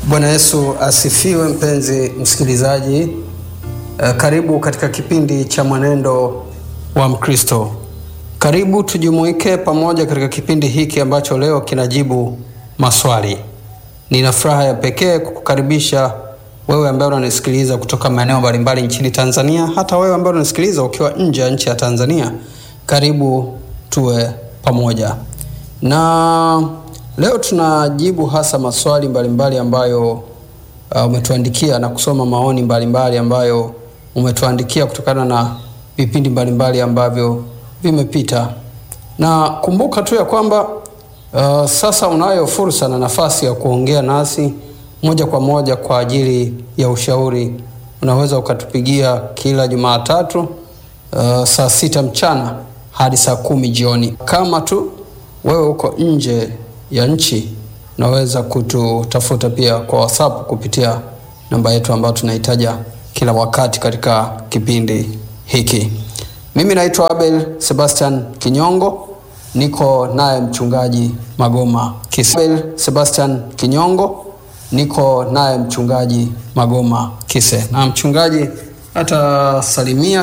Bwana Yesu asifiwe, mpenzi msikilizaji. Uh, karibu katika kipindi cha Mwenendo wa Mkristo. Karibu tujumuike pamoja katika kipindi hiki ambacho leo kinajibu maswali. Nina furaha ya pekee kukukaribisha wewe ambaye unanisikiliza kutoka maeneo mbalimbali nchini Tanzania, hata wewe ambaye unanisikiliza ukiwa nje ya nchi ya Tanzania. Karibu tuwe pamoja, na leo tunajibu hasa maswali mbalimbali ambayo uh, umetuandikia na kusoma maoni mbalimbali ambayo umetuandikia kutokana na vipindi mbalimbali ambavyo vimepita, na kumbuka tu ya kwamba uh, sasa unayo fursa na nafasi ya kuongea nasi moja kwa moja kwa ajili ya ushauri. Unaweza ukatupigia kila Jumatatu uh, saa sita mchana hadi saa kumi jioni. Kama tu wewe uko nje ya nchi, unaweza kututafuta pia kwa WhatsApp kupitia namba yetu ambayo tunaitaja kila wakati katika kipindi hiki. Mimi naitwa Abel Sebastian Kinyongo, niko naye mchungaji Magoma Kise. Abel Sebastian Kinyongo, niko naye mchungaji Magoma Kise, na mchungaji atasalimia